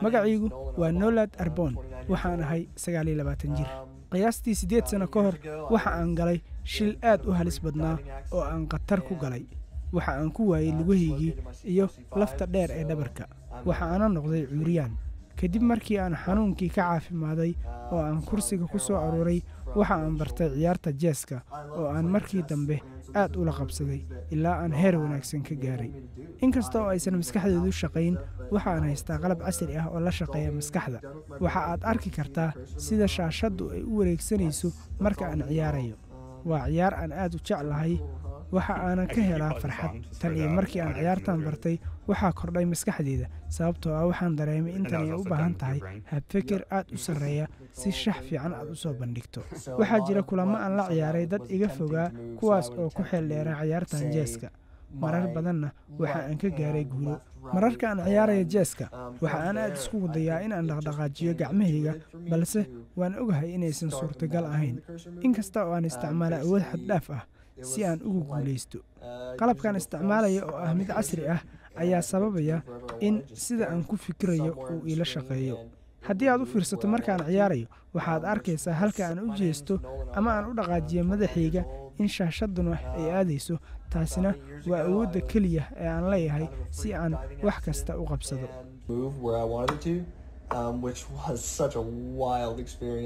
magacaygu waa nolad arbon waxaan ahay sagaal iyo labaatan jir qiyaastii siddeed sano ka hor waxa aan galay shil aad u halis badnaa oo aan khatar ku galay waxa aan ku waayey lugahaygii iyo lafta dheer ee dhabarka waxa aana noqday cuuriyaan kadib markii aan xanuunkii ka caafimaaday oo aan kursiga ku soo aruuray waxa aan bartay ciyaarta jeeska oo aan markii dambe aad ula qabsaday ilaa aan heer wanaagsan ka gaaray inkasta oo aysan maskaxdeedu shaqayn waxa aan haystaa qalab casri ah oo la shaqeeya maskaxda waxa aad arki kartaa sida shaashaddu ay u wareegsanayso marka aan ciyaarayo waa ciyaar aan aad u jeclahay waxa aanan ka helaa farxad tan iyo markii aan ciyaartan bartay waxaa kordhay maskaxdeeda sababtoo ah waxaan dareemay intan ay u baahan tahay habfekir aad u sarreeya si shax fiican aad u soo bandhigto waxaa jira kulamo aan la ciyaaray dad iga fogaa kuwaas oo ku xeeldheera ciyaartan jeeska marar badanna waxa aan ka gaaray guulo mararka aan ciyaaraya jeeska waxa aan aad iskugu dayaa in aan dhaqdhaqaajiyo gacmahayga balse waan ogahay inaysan suurtagal ahayn inkasta oo aan isticmaala awood xaddhaaf ah si aan ugu guulaysto qalabkan isticmaalaya oo ah mid casri ah ayaa sababaya in sida aan ku fikirayo uu iila shaqeeyo haddii aad u fiirsato markaan ciyaarayo waxaad arkaysaa halka aan u jeesto ama aan u dhaqaajiyo madaxayga in shaashaduna ay aadayso taasina waa awoodda keliya ee aan leeyahay si aan wax kasta u qabsado